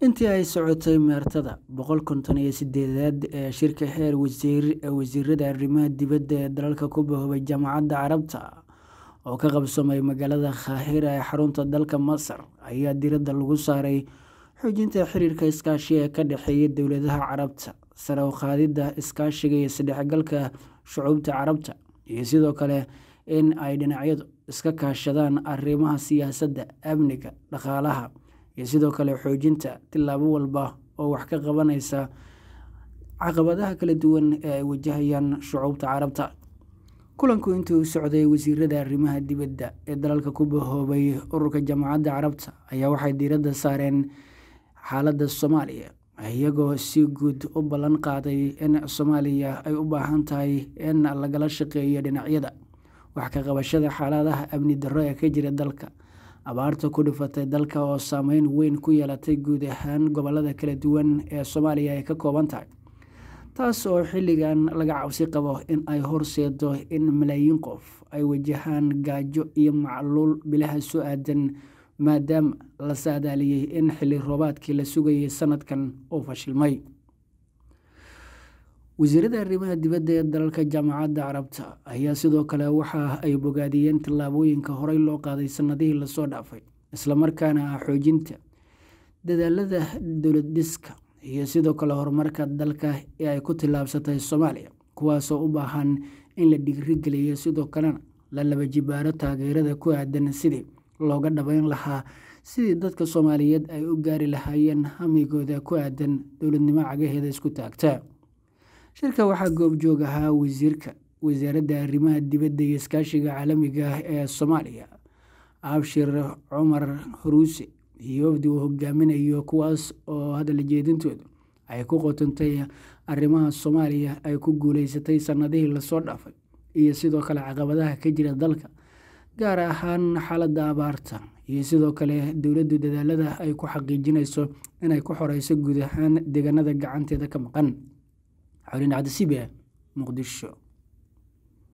intii ay socotay meertada boqol konton iyo sideedaad ee shirka heer wasiir ee wasiirada arrimaha dibadda ee dalalka ku bahoobay jaamacadda carabta oo ka qabsamay magaalada khaahira ee xarunta dalka masar ayaa diradda lagu saaray xoojinta xiriirka iskaashi ee ka dhexeeya dowladaha carabta sare u qaadidda iskaashiga iyo isdhexgalka shucuubta carabta iyo sidoo kale in ay dhinacyadu iska kaashadaan arrimaha siyaasadda amniga dhaqaalaha iyo sidoo kale xoojinta tillaabo walba oo wax ka qabanaysa caqabadaha kala duwan ee ay wajahayaan shucuubta carabta kulanku intii u socday wasiirada arrimaha dibadda ee dalalka ku bahoobay ururka jaamacadda carabta ayaa waxay diiradda saareen xaaladda soomaaliya iyagoo si guud u ballan qaaday in soomaaliya ay u baahan tahay in lagala shaqeeyo dhinacyada wax ka qabashada xaaladaha amni darro ee ka jira dalka abaarta ku dhifatay dalka oo saameyn weyn ku yeelatay guud ahaan gobolada kala duwan ee soomaaliya ay ka kooban tahay taas oo xilligan laga cabsi qabo in ay horseedo in malaayiin qof ay wajahaan gaajo iyo macluul bilaha soo aadan maadaama la saadaaliyey in xilli roobaadkii la sugayay sanadkan uu fashilmay wasiirada arrimaha dibadda ee dalalka jaamacadda carabta ayaa sidoo kale waxa ay bogaadiyeen tallaabooyinka horey loo qaaday sanadihii lasoo dhaafay islamarkaana ah xoojinta dadaalada dowlad dhiska iyo sidoo kale horumarka dalka ee ay ku tillaabsatay soomaaliya kuwaasoo u baahan in la dhiirigeliyo sidoo kalena la laba jibaaro taageerada ku aadan sidii looga dhabeyn lahaa sidii dadka soomaaliyeed ay u gaari lahaayeen hamigooda ku aadan dowladnimo cagaheeda isku taagta shirka waxaa goobjoog ahaa wasiirka wasaaradda arrimaha dibadda iyo iskaashiga caalamiga ah ee soomaaliya abshir cumar huruuse iyo wafdi uu hogaaminayo kuwaas oo hadal jeedintoodu ay ku qotantay arrimaha soomaaliya ay ku guuleysatay sanadihii lasoo dhaafay iyo sidoo kale caqabadaha ka jira dalka gaar ahaan xaaladda abaarta iyo sidoo kale dowladdu dadaalada ay ku xaqiijinayso inay ku xoreyso guud ahaan deegaanada gacanteeda ka maqan xolin cabdisibe muqdisho